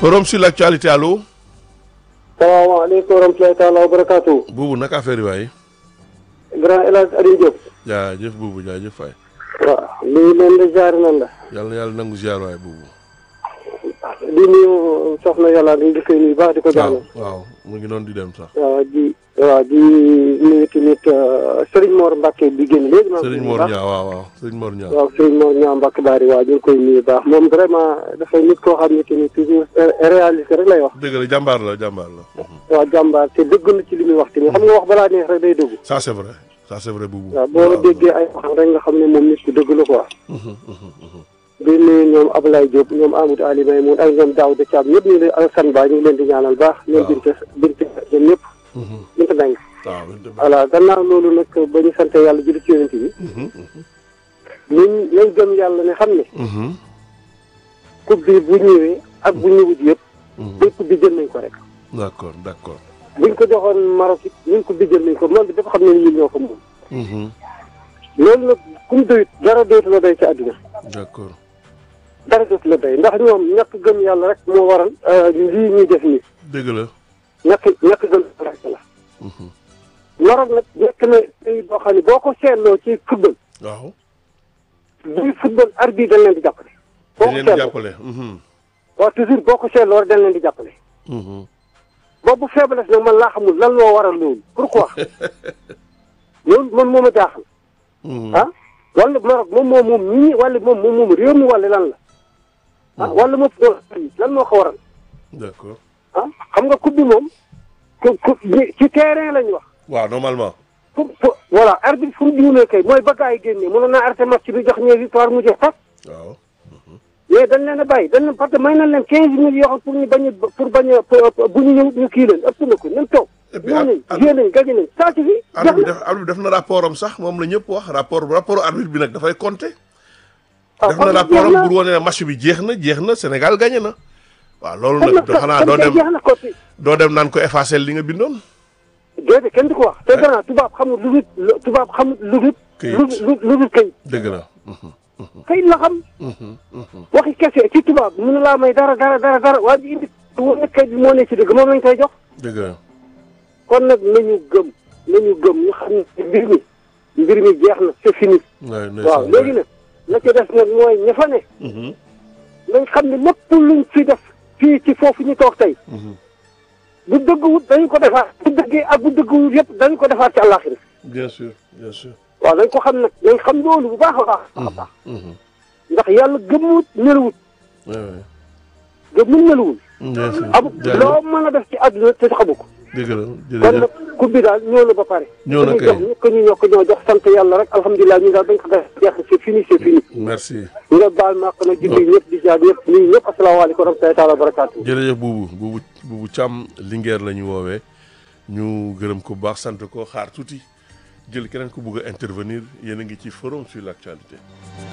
forum sur l'actualité allo. salaamaaleykum wa rahmatulahi taala wa barakaatu. buubu naka affaire yi waaye. grand El Hadj Aliou Diop. jaajëf buubu jaajëf waay. waaw nuyu leen de jaar nan la. yàlla na yàlla nangu ziar waay buubu. di nuyu soxna yàlla di koy nuyu baax di ko waaw jaanal. waaw mu ngi noonu di dem sax. waaw di waaw di nuyu tamit Serigne Mor Mbacke bi génn léegi. maa ngi Serigne koy Mor nuyu baax. Niang waaw waaw Serigne Mor Niang. waaw Serigne Mor Niang Mbacke Bari waaw ñu ngi koy nuyu baax moom vraiment dafay nit koo xam ne tamit toujours réaliste rek lay wax. dëgg la jàmbaar la jàmbaar la. Mhm. waaw jàmbaar te dëgg na ci li muy wax tamit xam nga wax balaa neex rek day dëgg. ça c'est vrai ça c'est vrai buubu. waaw boo déggee ay waxam rek nga xam ne moom nit ku dëgg la quoi. Mhm, mhm, mhm. di nuyu ñoom Ablaye Diop ñoom Amadou Ali Maymoun ak ñoom Daouda Thiam ñëpp ñu ngi leen Alassane Ba ñu ngi leen di ñaanal baax. ñoom waaw. Binta Binta ñoom ñëpp. Mhm. Binta Mbengue. waaw dëgg la. voilà gannaaw loolu nag ba ñu sant yàlla julli ci yonent bi. Mhm, mhm. ñun nañ gëm yàlla ne xam ne. Mhm, coupe bi bu ñëwee ak bu ñëwut yëpp. mhm. bépp coupe bi jël nañ ko rek. d'accord d'accord. buñ ko joxoon Maroc it ñun coupe bi jël nañ ko moom bi dafa xam ne ñun ñoo ko moom. Mhm, loolu nag ku mu doyut dara dootu la doy ci àdduna. d'accord. dara dootu la doy ndax ñoom ñàkk gëm yàlla rek moo waral. lii ñuy def nii dëgg la. ñàkk ñàkk gëm yàlla rek la. Mhm. Maroc nag nekk na pays boo xam ne boo ko seetloo ci football waaw. buy football arbitre dañ leen di jàppale. boo dañ ko leen di seetloo jàppale. Mhm, waaw toujours boo ko seetloo rek dañ leen di jàppale. mhm. boobu faiblesse nag man laa xamul lan moo waral loolu pourquoi loolu man moo ma jaaxal Mhm. ah wala Maroc moom moom moom ñii wala moom moom moom réew mi wala lan la ah wala moom lan moo ko waral d'accord. ah xam nga coupe bi moom ku ku ci terrain lañ wax. waaw normalement. fu fu voilà arbitre fu mu juumee kay mooy ba gars yi génnee mënoon naa arrêté match bi jox ñee victoire mu jeex sax waaw. mais dañ leen a bàyyi dañ leen parce que may nañ leen quinze mille yoo xam pour ñu bañ a pour bañ a pour- bu ñu ñëw ñu kii leen ëpp na ko nañ toog. Et puis ñëw ar- nañ ar- joué nañ gagné nañ saa ci fi. arbitre bi jeex na def arbitre bi def na rapport am sax moom la ñëpp wax rapport rapport arbitre bi nag dafay compter. ah def na kon rapport jeex am na. pour wane ne match bi jeex na jeex na Sénégal gagné na. waaw loolu kon nag nag xanaa doo kon dem jeex na ko fi. doo dem naan ko effacer li nga bindoon. déedéet kenn du ko wax te gannaaw tubaab xamul lu dul lu tubaab xamul lu dul. Këyit. lu lu lu dul kayit. dëgg la. Mhm, kayit la xam. mhm, mhm. waxi kese ci tubaab mënu laa may dara dara dara dara waa ji indi woon na kayit bi moo ne ci dëgg moom lañ koy jox. dëgg la. kon nag nañu gëm nañu gëm ñu xam ne mbir mi mbir mi jeex na c'est fini. waay waaw léegi nag la ca des nag mooy ña fa ne Mhm, nañ xam ne lépp luñ fi def fii ci foofu ñu toog tey mhm. bu dëgguwut dañu ko defaat bu dëggee ak bu dëgguwut yëpp dañu ko defaat ci àllaaxira bien sûr bien sûr. waaw dañ ko xam nag nañ xam loolu bu baax a baax a baax Mhm, ndax yàlla gëmmuwut nelawut waay waay. gëmmul nelawul bien sûr. amu jaajëf. loo mën a def ci àdduna te xamu ko dëgg la kon jërëjëf. nag coupe bi daal ñëw na ba pare Ñëw na ñu kay. jox ñu ko ñu ñoo ko ñoo jox sant yàlla rek alhamdulilah ñu daal dañ ko def jeex c'est fini c'est fini merci. nga baal ma ko nag julli ñëpp di jaar ñëpp nii ñëpp asalaamaaleykum wa rahmatullahi taala wa barakaatu jërëjëf buubu buubu buubu Thiam Linguère la ñu woowee ñu gërëm ko bu baax sant ko xaar tuuti jël keneen ku bugg a intervenir yéen a ngi ci forum sur l'actualité